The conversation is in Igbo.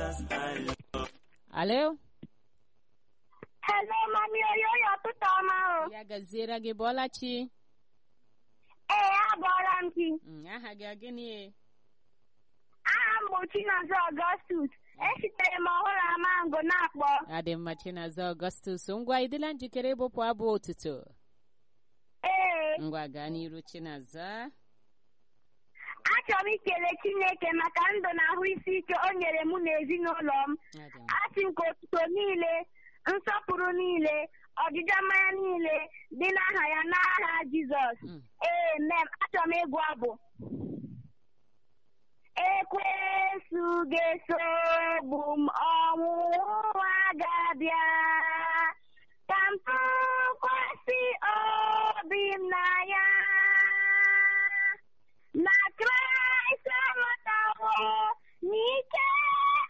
Alo? Hello, mami oyoyo ụtụtụ ọma o. Ya gaziere gị Bọlachi. Ee, abọọla m gị. Mm, aha gị ọ gịnị? Aha m bụ Chinazọ Augustus. Esitere m ọhụrụ Amango na-akpọ. Adị mma Chinazọ Augustus. Ngwa ịdịla njikere ịbụpụ abụ otuto. Ee, Ngwa gaa n'iru Chinazọ. achọrọ m ikele Chineke maka ndụ na ahụ isi ike o nyere mụ na ezinụlọ m. Adị mma. Asị m ka otuto niile, nsọpụrụ niile, ọdịda mmanya niile dị n'aha ya n'aha Jizọs. Mm. Ee, mem, achọrọ m ịgụ abụ. Ekwensu ga-esogbu m ọnwụnwa